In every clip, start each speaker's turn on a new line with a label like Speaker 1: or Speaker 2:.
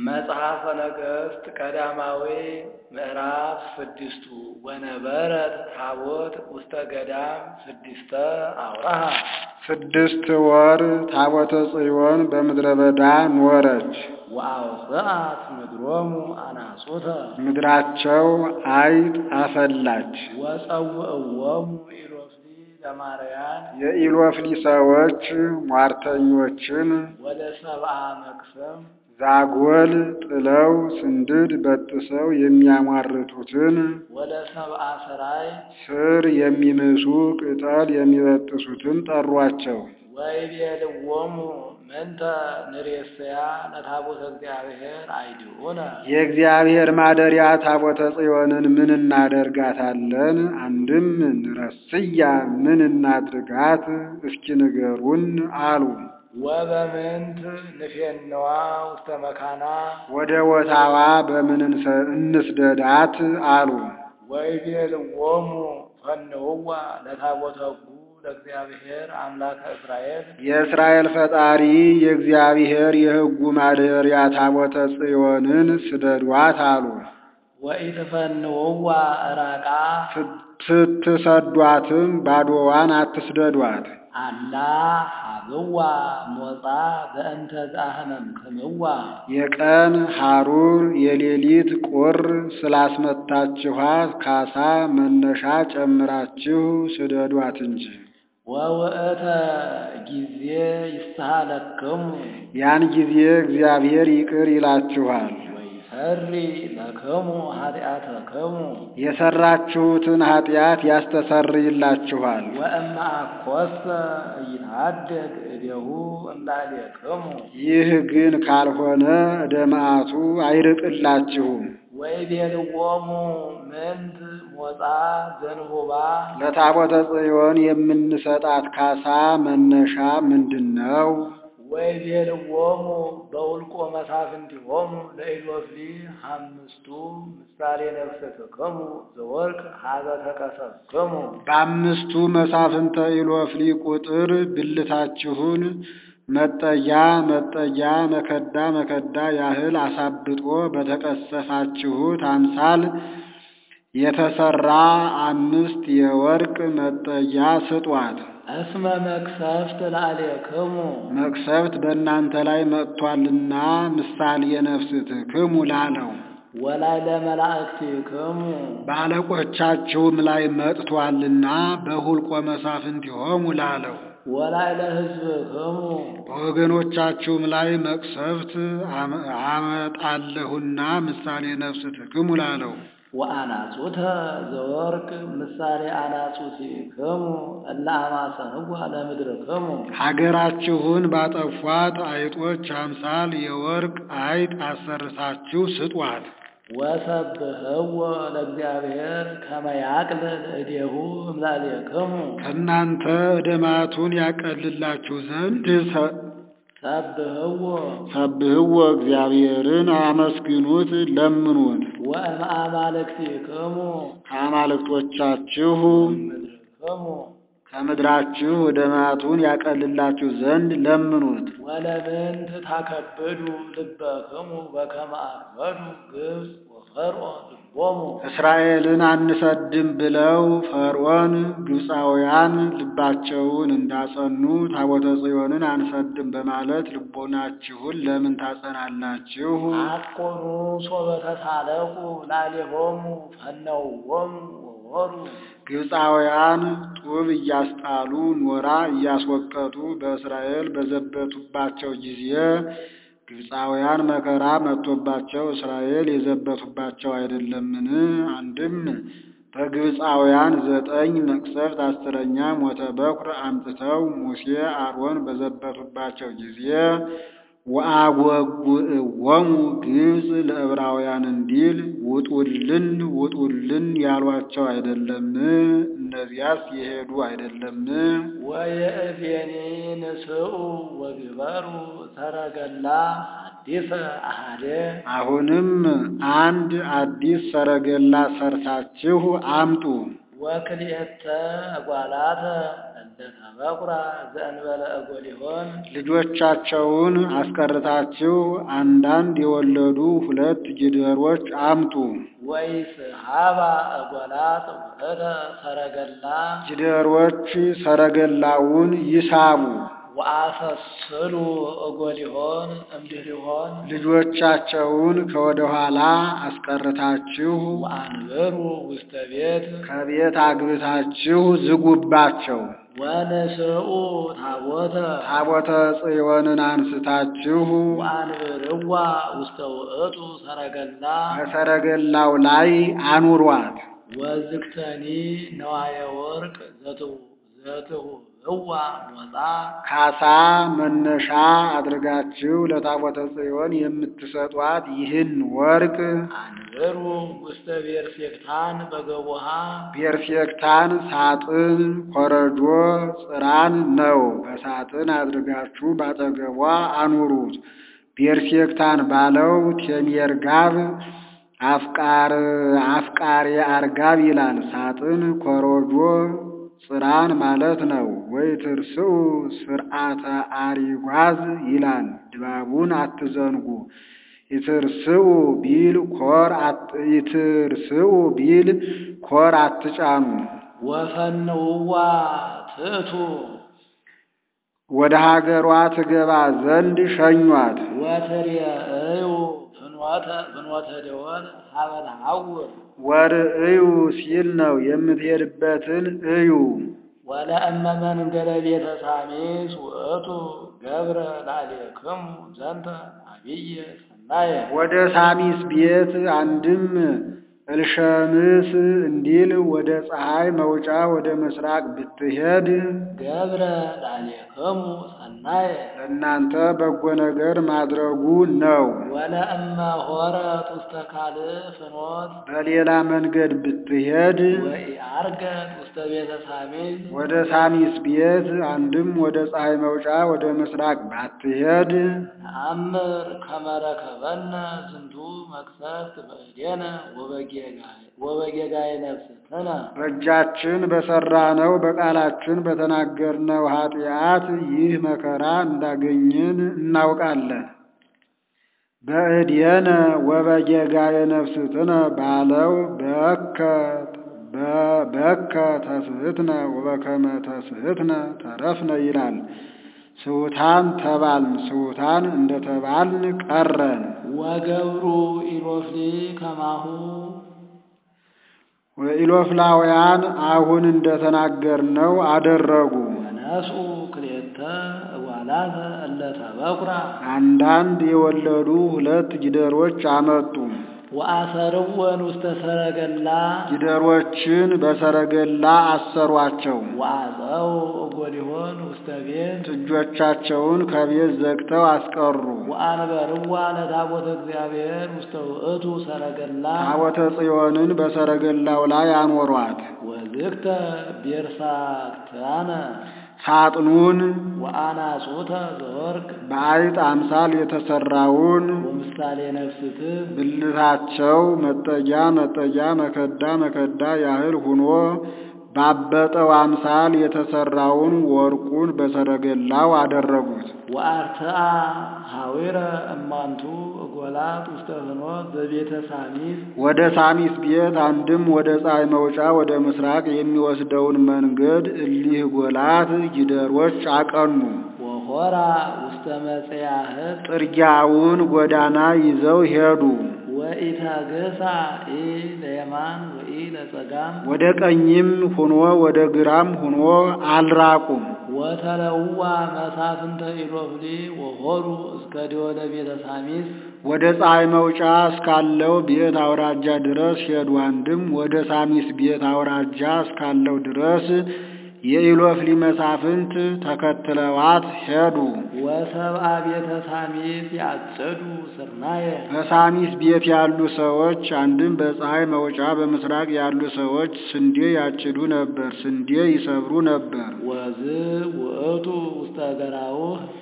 Speaker 1: መጽሐፈ ነገሥት ቀዳማዊ ምዕራፍ ስድስቱ ወነበረት ታቦት ውስተ ገዳም ስድስተ አውራሃ
Speaker 2: ስድስት ወር ታቦተ ጽዮን በምድረ በዳ ኖረች።
Speaker 1: ወአውፅአት ምድሮሙ አናጹተ
Speaker 2: ምድራቸው አይጥ አፈላች።
Speaker 1: ወጸውዕዎሙ ኢሎፍሊ ለማርያን
Speaker 2: የኢሎፍሊ ሰዎች ሟርተኞችን
Speaker 1: ወደ ሰብአ መቅሰም
Speaker 2: ዛጎል ጥለው ስንድድ በጥሰው የሚያሟርቱትን
Speaker 1: ወደ ሰብአ ሰራይ
Speaker 2: ስር የሚምሱ ቅጠል የሚበጥሱትን ጠሯቸው።
Speaker 1: ወይቤልዎሙ ምንተ ንሬስያ ለታቦተ እግዚአብሔር አይድኡነ
Speaker 2: የእግዚአብሔር ማደሪያ ታቦተ ጽዮንን ምን እናደርጋታለን? አንድም ንረስያ ምን እናድርጋት? እስኪ ንገሩን አሉ።
Speaker 1: ወበምንት ንፌነዋ ውስተ መካና
Speaker 2: ወደ ቦታዋ በምን እንሰ- እንስደዳት አሉ።
Speaker 1: ወይቤልዎሙ ፈንውዋ ለታቦተ ሕጉ ለእግዚአብሔር አምላከ እስራኤል
Speaker 2: የእስራኤል ፈጣሪ የእግዚአብሔር የሕጉ ማደሪያ ታቦተ ጽዮንን ስደዷት አሉ።
Speaker 1: ወኢትፈንውዋ እራቃ
Speaker 2: ስትሰዷትም ባዶዋን አትስደዷት።
Speaker 1: አላ ሀብዋ ሞፃ በእንተ ዘአህመምክምዋ
Speaker 2: የቀን ሐሩር የሌሊት ቁር ስላስመታችኋት ካሳ መነሻ ጨምራችሁ ስደዷት እንጂ።
Speaker 1: ወውእተ ጊዜ ይስተሃለክሙ
Speaker 2: ያን ጊዜ እግዚአብሔር ይቅር ይላችኋል።
Speaker 1: ወይሰሪ ለክሙ ኃጢአተክሙ
Speaker 2: የሰራችሁትን ኃጢአት ያስተሰርይላችኋል።
Speaker 1: ወእመ አኰሰ ኢታደግ እዴሁ እምላሌክሙ
Speaker 2: ይህ ግን ካልሆነ ዕደ መዓቱ አይርቅላችሁም።
Speaker 1: ወይቤልዎሙ ምንት ሞፃ ዘንሁባ
Speaker 2: ለታቦተ ጽዮን የምንሰጣት ካሳ መነሻ ምንድን ነው?
Speaker 1: ወይቤልዎሙ በውልቆ መሳፍንቲሆሙ ለኢሎፍሊ አምስቱ ምሳሌ ነፍሰትክሙ ዘወርቅ ሀበ ተቀሰብክሙ
Speaker 2: በአምስቱ መሳፍንተ ኢሎፍሊ ቁጥር ብልታችሁን መጠያ መጠያ መከዳ መከዳ ያህል አሳብጦ በተቀሰፋችሁት አምሳል የተሰራ አምስት የወርቅ መጠያ ስጧት።
Speaker 1: እስመ መቅሰፍት ላዕሌክሙ
Speaker 2: መቅሰፍት በእናንተ ላይ መጥቷልና ምሳሌ ነፍስትክሙ ላለው
Speaker 1: ወላይ ለመላእክቲክሙ
Speaker 2: በአለቆቻችሁም ላይ መጥቷልና በሁልቆ መሳፍንቲሆሙ ላለው
Speaker 1: ወላይ ለሕዝብክሙ
Speaker 2: በወገኖቻችሁም ላይ መቅሰፍት አመ- አመጣለሁና ምሳሌ ነፍስትክሙ ላለው
Speaker 1: ወአናጹተ ዘወርቅ ምሳሌ አናጹቲክሙ እለ አማሰንዋ ለምድርክሙ
Speaker 2: ሀገራችሁን ባጠፏት አይጦች አምሳል የወርቅ አይጥ አሰርታችሁ ስጧት።
Speaker 1: ወሰብህዎ ለእግዚአብሔር ከመ ያቅልል እዴሁ እምላሌክሙ
Speaker 2: ከእናንተ ዕደ መዓቱን ያቀልላችሁ ዘንድ ሰ-
Speaker 1: ሰብህዎ
Speaker 2: ሰብህዎ እግዚአብሔርን አመስግኑት፣ ለምኑት።
Speaker 1: ወእምአማልክቲክሙ
Speaker 2: ከአማልክቶቻችሁ
Speaker 1: ምድርክሙ
Speaker 2: ከምድራችሁ ዕደ መዓቱን ያቀልላችሁ ዘንድ ለምኑት።
Speaker 1: ወለምንት ታከብዱ ልበክሙ በከመ አክበዱ ግብፅ ወፈርዖን ልቦሙ
Speaker 2: እስራኤልን አንሰድም ብለው ፈርዖን ግብፃውያን ልባቸውን እንዳጸኑ ታቦተ ጽዮንን አንሰድም በማለት ልቦናችሁን ለምን ታጸናላችሁ?
Speaker 1: አኮኑ ሶበ ተሳለቁ ላሌሆሙ ፈነውዎሙ ወወሩ
Speaker 2: ግብፃውያን ጡብ እያስጣሉ ኖራ እያስወቀጡ በእስራኤል በዘበቱባቸው ጊዜ ግብፃውያን መከራ መጥቶባቸው እስራኤል የዘበቱባቸው አይደለምን? አንድም በግብፃውያን ዘጠኝ መቅሰፍት አስረኛ ሞተ በኩር አምጥተው ሙሴ አሮን በዘበቱባቸው ጊዜ ወአጐጉዕዎሙ ግብፅ ለዕብራውያን እንዲል ውጡልን ውጡልን ያሏቸው አይደለም? እነዚያስ የሄዱ አይደለም?
Speaker 1: ወየእዜኒ ንስኡ ወግበሩ ሰረገላ አዲሰ አሃደ
Speaker 2: አሁንም አንድ አዲስ ሰረገላ ሰርታችሁ አምጡ።
Speaker 1: ወክልኤተ እጓላተ እለ እንደ ተበቁራ ዘእንበለ እጎሊሆን
Speaker 2: ልጆቻቸውን አስቀርታችሁ አንዳንድ የወለዱ ሁለት ጊደሮች አምጡ።
Speaker 1: ወይስሐባ እጎላት ውእተ ሰረገላ
Speaker 2: ጊደሮች ሰረገላውን ይሳቡ።
Speaker 1: ወአሰስሉ እጎሊሆን እምድኅሪሆን
Speaker 2: ልጆቻቸውን ከወደ ኋላ አስቀርታችሁ
Speaker 1: ወአንብሩ ውስተ ቤት
Speaker 2: ከቤት አግብታችሁ ዝጉባቸው።
Speaker 1: ወንስኡ ታቦተ
Speaker 2: ታቦተ ጽዮንን አንስታችሁ
Speaker 1: ወአንብርዋ ውስተ ውእቱ ሰረገላ
Speaker 2: በሰረገላው ላይ አኑሯት።
Speaker 1: ወዝግተኒ ነዋየ ወርቅ ዘትሁብዋ ሞጻ
Speaker 2: ካሳ መነሻ አድርጋችሁ ለታቦተ ጽዮን የምትሰጧት ይህን ወርቅ
Speaker 1: አንብሩ ውስተ ቤርሴክታን በገቦሃ
Speaker 2: ቤርሴክታን ሳጥን፣ ኮረጆ፣ ጽራን ነው። በሳጥን አድርጋችሁ ባጠገቧ አኑሩት። ቤርሴክታን ባለው ቴሜርጋብ አፍቃር አፍቃሪ አርጋብ ይላል። ሳጥን ኮረጆ ጽራን ማለት ነው። ወይ ትርስኡ ስርዓተ አሪጓዝ ይላል። ድባቡን አትዘንጉ። ይትርስኡ ቢል ኮር ይትርስኡ ቢል ኮር አትጫኑ።
Speaker 1: ወፈንውዋ ትእቱ
Speaker 2: ወደ ሀገሯ ትገባ ዘንድ ሸኟት።
Speaker 1: ወትሬእዩ ፍኖተ ፍኖተ ደወል ሀበ ተሐውር
Speaker 2: ወርእዩ ሲል ነው የምትሄድበትን እዩ።
Speaker 1: ወለእመ መንገለ ቤተ ሳሚስ ውእቱ ገብረ ላዕሌክሙ ዘንተ አብየ ሰናየ
Speaker 2: ወደ ሳሚስ ቤት አንድም እልሸምስ እንዲል ወደ ፀሐይ መውጫ ወደ ምስራቅ ብትሄድ
Speaker 1: ገብረ ላዕሌክሙ ሰናየ
Speaker 2: ለእናንተ በጎ ነገር ማድረጉ ነው።
Speaker 1: ወለእመ ሆረት ውስተ ካልእ ፍኖት
Speaker 2: በሌላ መንገድ ብትሄድ
Speaker 1: ወኢዐርገት ውስተ ቤተ ሳሚስ
Speaker 2: ወደ ሳሚስ ቤት አንድም ወደ ፀሐይ መውጫ ወደ ምስራቅ ባትሄድ
Speaker 1: ነአምር ከመ ረከበነ ዝንቱ መቅሰፍት በእዴነ ወበጌጋየ ነፍስትነ
Speaker 2: በእጃችን በሠራነው በቃላችን በተናገርነው ኃጢአት ይህ መከራ እንዳገኘን እናውቃለን። በእድየነ ወበጌጋየ ነፍስትነ ባለው በከ በከ ተስሕትነ ወበከመ ተስሕትነ ተረፍነ ይላል። ስውታን ተባልን፣ ስውታን እንደተባልን ቀረን።
Speaker 1: ወገብሩ ኢሎፍሊ ከማሁ
Speaker 2: ኢሎፍላውያን አሁን እንደተናገርነው አደረጉ።
Speaker 1: ወነስኡ ክልኤተ እጓላተ እለ ተበኩራ
Speaker 2: አንዳንድ የወለዱ ሁለት ጊደሮች አመጡ።
Speaker 1: ወአሰርወን ውስተ ሰረገላ
Speaker 2: ጊደሮችን በሰረገላ አሰሯቸው።
Speaker 1: ወአፀው እጎሊሆን ውስተ ቤት
Speaker 2: እጆቻቸውን ከቤት ዘግተው አስቀሩ።
Speaker 1: ወአንበርዋ ለታቦተ እግዚአብሔር ውስተ ውእቱ ሰረገላ
Speaker 2: ታቦተ ጽዮንን በሰረገላው ላይ አኖሯት።
Speaker 1: ወዝግተ ቤርሳክታነ
Speaker 2: ሳጥኑን
Speaker 1: ወአናጹተ ዘወርቅ
Speaker 2: በአይጥ አምሳል የተሰራውን
Speaker 1: ወምሳሌ ነፍስትህ
Speaker 2: ብልታቸው መጠጊያ መጠጊያ መከዳ መከዳ ያህል ሁኖ ባበጠው አምሳል የተሰራውን ወርቁን በሰረገላው አደረጉት።
Speaker 1: ወአርትአ ሐዊረ እማንቱ እጎላት ውስተ ፍኖት በቤተ ሳሚስ
Speaker 2: ወደ ሳሚስ ቤት አንድም ወደ ፀሐይ መውጫ ወደ ምስራቅ የሚወስደውን መንገድ እሊህ ጎላት ጊደሮች አቀኑ።
Speaker 1: ወሆራ ውስተ መጽያህት
Speaker 2: ጥርጊያውን ጎዳና ይዘው ሄዱ።
Speaker 1: ወኢታገሳ ኢ ለየማን ወኢ ለጸጋም
Speaker 2: ወደ ቀኝም ሁኖ ወደ ግራም ሁኖ አልራቁም።
Speaker 1: ወተለዋ መሳፍንተ ኢሎፍሊ ወሆሩ እስከ ደወለ ቤተ ሳሚስ
Speaker 2: ወደ ፀሐይ መውጫ እስካለው ቤት አውራጃ ድረስ ሄዱ። አንድም ወደ ሳሚስ ቤት አውራጃ እስካለው ድረስ የኢሎፍሊ መሳፍንት ተከትለዋት ሄዱ።
Speaker 1: ወሰብአ ቤተ ሳሚስ ያጸዱ ስርናየ
Speaker 2: በሳሚስ ቤት ያሉ ሰዎች አንድም በፀሐይ መውጫ በምስራቅ ያሉ ሰዎች ስንዴ ያጭዱ ነበር፣ ስንዴ ይሰብሩ ነበር።
Speaker 1: ወዝ ውእቱ ውስተ ገራውህ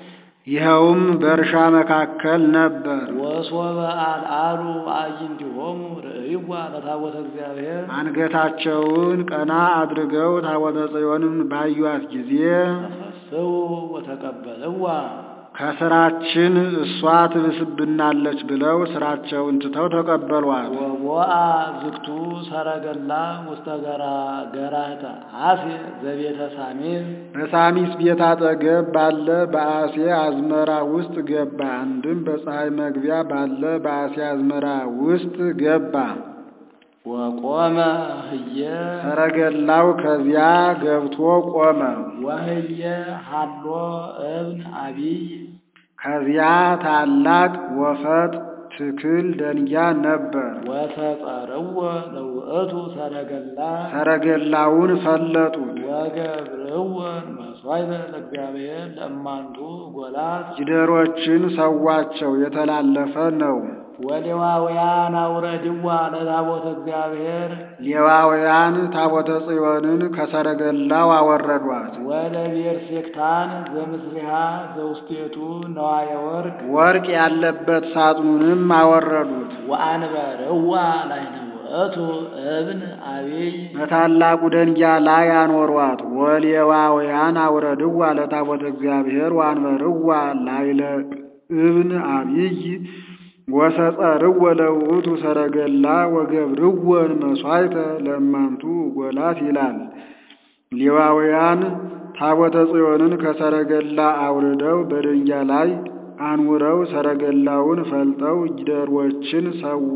Speaker 2: ይኸውም በእርሻ መካከል ነበር።
Speaker 1: ወሶበ አልዓሉ አዕይንቲሆሙ ርእይዋ ለታቦተ እግዚአብሔር
Speaker 2: አንገታቸውን ቀና አድርገው ታቦተ ጽዮንን ባዩት ጊዜ
Speaker 1: ተፈስሑ ወተቀበልዋ
Speaker 2: ከስራችን እሷ ትብስብናለች ብለው ስራቸውን ትተው ተቀበሏት።
Speaker 1: ወቦአ ዝግቱ ሰረገላ ውስተ ገራህተ አሴ ዘቤተ ሳሚር
Speaker 2: በሳሚስ ቤት አጠገብ ባለ በአሴ አዝመራ ውስጥ ገባ። አንድም በፀሐይ መግቢያ ባለ በአሴ አዝመራ ውስጥ ገባ።
Speaker 1: ወቆመ ህየ
Speaker 2: ሰረገላው ከዚያ ገብቶ ቆመ።
Speaker 1: ወህየ ሀሎ እብን አቢይ
Speaker 2: ከዚያ ታላቅ ወፈጥ ትክል ደንጊያ ነበር።
Speaker 1: ወተጸርወ ለውእቱ ሰረገላ
Speaker 2: ሰረገላውን ፈለጡት።
Speaker 1: ወገብርወን መስዋዕተ ለእግዚአብሔር ለእማንቱ ጎላት
Speaker 2: ጊደሮችን ሰዋቸው፣ የተላለፈ ነው።
Speaker 1: ወሌዋውያን አውረድዋ ለታቦተ እግዚአብሔር
Speaker 2: ሌዋውያን ታቦተ ጽዮንን ከሰረገላው አወረዷት።
Speaker 1: ወለቤርሴክታን ዘምስሪሃ ዘውስቴቱ ነዋየ ወርቅ
Speaker 2: ወርቅ ያለበት ሳጥኑንም አወረዱት።
Speaker 1: ወአንበርዋ ላዕለ ውእቱ እብን አቢይ
Speaker 2: በታላቁ ደንጊያ ላይ አኖሯት። ወሌዋውያን አውረድዋ ለታቦተ እግዚአብሔር ወአንበርዋ ላዕለ እብን አቢይ ወሰጸርወ ለውእቱ ሰረገላ ወገብርወን መስዋዕተ ለእማንቱ ጎላት ይላል። ሌዋውያን ታቦተ ጽዮንን ከሰረገላ አውርደው በደንጊያ ላይ አንውረው ሰረገላውን ፈልጠው ጊደሮችን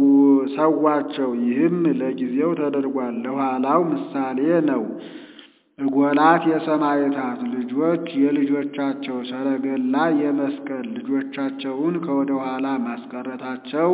Speaker 2: ሰዋቸው። ይህም ለጊዜው ተደርጓል፣ ለኋላው ምሳሌ ነው። እጎላት የሰማዕታት ልጆች የልጆቻቸው ሰረገላ የመስቀል ልጆቻቸውን ከወደ ኋላ ማስቀረታቸው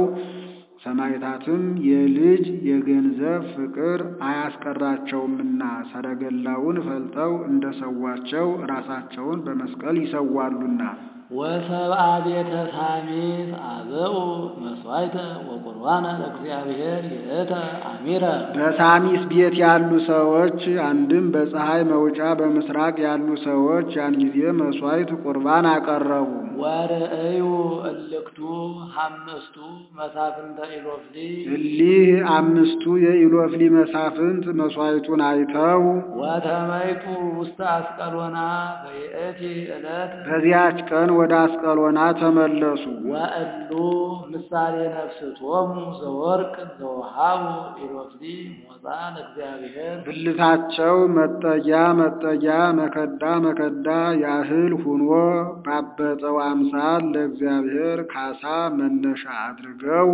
Speaker 2: ሰማዕታትም የልጅ የገንዘብ ፍቅር አያስቀራቸውምና ሰረገላውን ፈልጠው እንደሰዋቸው ራሳቸውን በመስቀል ይሰዋሉና።
Speaker 1: ወሰብአ ቤተ ሳሚት አብኡ መስዋዕተ ወቁርባነ ለእግዚአብሔር ይእተ አሚረ
Speaker 2: በሳሚስ ቤት ያሉ ሰዎች አንድም በፀሐይ መውጫ በምስራቅ ያሉ ሰዎች ያን ጊዜ መስዋዕት ቁርባን አቀረቡ።
Speaker 1: ወርእዩ እልክቱ ሐምስቱ መሳፍንተ ኢሎፍሊ
Speaker 2: እሊህ አምስቱ የኢሎፍሊ መሳፍንት መስዋዕቱን አይተው
Speaker 1: ወተመይቱ ውስተ አስቀሎና በይእቲ ዕለት
Speaker 2: በዚያች ቀን ወደ አስቀሎና ተመለሱ።
Speaker 1: ወእሉ ምሳሌ ነፍስቶሙ ዘወርቅ ዘወሃቡ ኢሎፍሊ ሞፃ ለእግዚአብሔር
Speaker 2: ብልታቸው መጠጊያ መጠጊያ መከዳ መከዳ ያህል ሁኖ ባበጠው አምሳል ለእግዚአብሔር ካሳ መነሻ አድርገው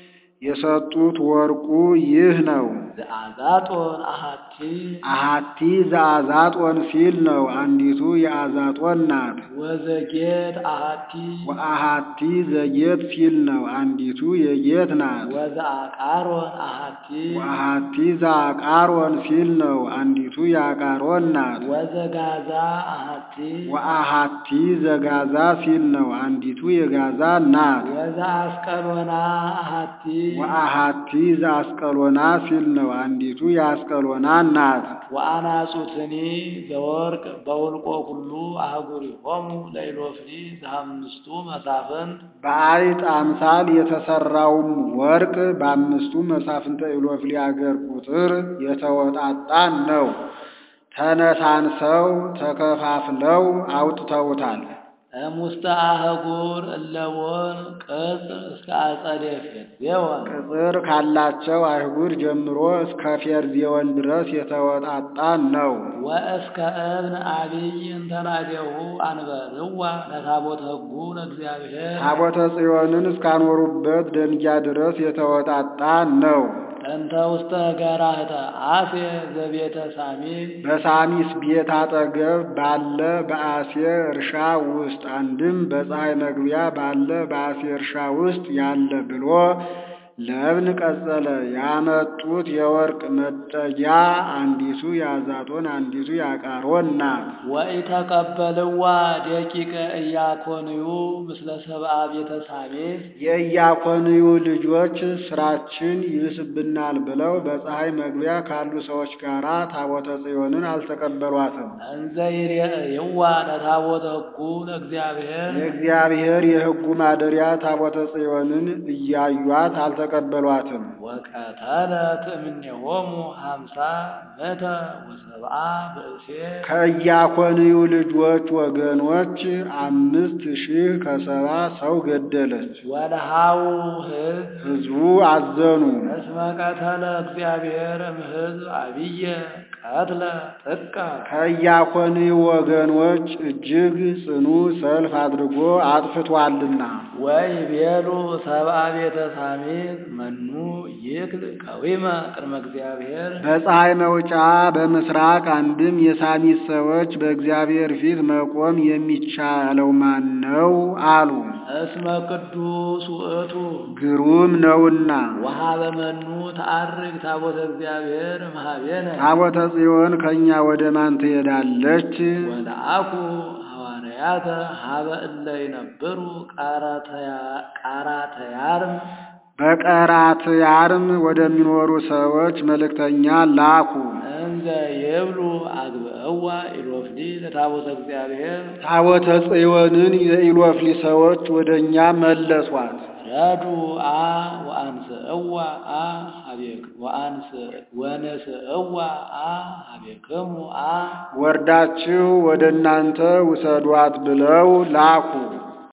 Speaker 2: የሰጡት ወርቁ ይህ ነው።
Speaker 1: ዘአዛጦን አሃቲ
Speaker 2: አሃቲ ዘአዛጦን ሲል ነው። አንዲቱ የአዛጦን ናት።
Speaker 1: ወዘጌት አሃቲ
Speaker 2: ወአሃቲ ዘጌት ሲል ነው። አንዲቱ የጌት ናት።
Speaker 1: ወዘአቃሮን አሃቲ
Speaker 2: ወአሃቲ ዘአቃሮን ሲል ነው። አንዲቱ የአቃሮን ናት።
Speaker 1: ወዘጋዛ አሃቲ
Speaker 2: ወአሃቲ ዘጋዛ ሲል ነው። አንዲቱ የጋዛ ናት።
Speaker 1: ወዘአስቀሎና አሃቲ
Speaker 2: ወአሃቲ ዘአስቀሎና ሲል ነው። አንዲቱ የአስቀሎና ናት።
Speaker 1: ወአናጹትኒ ዘወርቅ በውልቆ ኩሉ አህጉሪሆሙ ለኢሎፍሊ ዘአምስቱ መሳፍንት
Speaker 2: በአይጥ አምሳል የተሰራውም ወርቅ በአምስቱ መሳፍንተ ኢሎፍሊ አገር ቁጥር የተወጣጣ ነው። ተነሳንሰው ተከፋፍለው አውጥተውታል።
Speaker 1: እሙስተ አህጉር እለቦን ቅጽ እስከ አጸደ ፌርዜዎን
Speaker 2: ቅጽር ካላቸው አይጉር ጀምሮ እስከ ፌርዜዎን ድረስ የተወጣጣ ነው።
Speaker 1: ወእስከ እብን አቢይ እንተናዴሁ አንበርዋ ለታቦተ ሕጉ ለእግዚአብሔር
Speaker 2: ታቦተ ጽዮንን እስካኖሩበት ደንጊያ ድረስ የተወጣጣ ነው።
Speaker 1: እንተ ውስተ ገራህተ አሴ ዘቤተ ሳሚን
Speaker 2: በሳሚስ ቤት አጠገብ ባለ በአሴ እርሻ ውስጥ አንድም በፀሐይ መግቢያ ባለ በአሴ እርሻ ውስጥ ያለ ብሎ ለእብን ቀጸለ ያመጡት የወርቅ መጠጊያ አንዲቱ የአዛጦን አንዲቱ የአቃሮን ናት።
Speaker 1: ወኢተቀበልዋ ደቂቀ ኢያኮንዩ ምስለ ሰብአ ቤተ ሳቤዕ
Speaker 2: የኢያኮንዩ ልጆች ስራችን ይብስብናል ብለው በፀሐይ መግቢያ ካሉ ሰዎች ጋር ታቦተ ጽዮንን አልተቀበሏትም።
Speaker 1: እንዘ ይሬእይዋ ለታቦተ ሕጉ ለእግዚአብሔር
Speaker 2: የእግዚአብሔር የሕጉ ማደሪያ ታቦተ ጽዮንን እያዩት አልተቀበሏትም።
Speaker 1: ወቀተለት እምኔሆሙ ሀምሳ ምእተ ወሰብአ ብእሴ
Speaker 2: ከኢያኮንዩ ልጆች ወገኖች አምስት ሺህ ከሰባ ሰው ገደለች።
Speaker 1: ወለሃው ሕዝብ
Speaker 2: ሕዝቡ አዘኑ።
Speaker 1: እስመ ቀተለ እግዚአብሔር እምሕዝብ አብየ ቀትለ ጥቀ
Speaker 2: ከኢያኮንዩ ወገኖች እጅግ ጽኑ ሰልፍ አድርጎ አጥፍቷልና።
Speaker 1: ወይቤሉ ሰብአ ቤተ ሳሚት መኑ ይክል ቀዊመ ቅድመ እግዚአብሔር
Speaker 2: በፀሐይ መውጫ በምስራቅ አንድም የሳሚት ሰዎች በእግዚአብሔር ፊት መቆም የሚቻለው ማን ነው አሉ።
Speaker 1: እስመ ቅዱስ ውእቱ
Speaker 2: ግሩም ነውና።
Speaker 1: ወሀበ መኑ ተዐርግ ታቦተ እግዚአብሔር እምኀቤነ
Speaker 2: ታቦተ ጽዮን ከእኛ ወደ ማን ትሄዳለች?
Speaker 1: ወለአኩ ሐዋርያተ ሀበ እለ ይነብሩ ቃራተያርም
Speaker 2: በቀራትያርም ወደሚኖሩ ሰዎች መልእክተኛ ላኩ።
Speaker 1: እንዘ ይብሉ አግብእዋ ኢሎፍሊ ለታቦተ እግዚአብሔር
Speaker 2: ታቦተ ጽዮንን የኢሎፍሊ ሰዎች ወደ እኛ መለሷት።
Speaker 1: ረዱ አ ወአንስእዋ አ ሀቤክ ወአንስ ወንስእዋ አ ሀቤክሙ አ
Speaker 2: ወርዳችሁ ወደ እናንተ ውሰዷት ብለው ላኩ።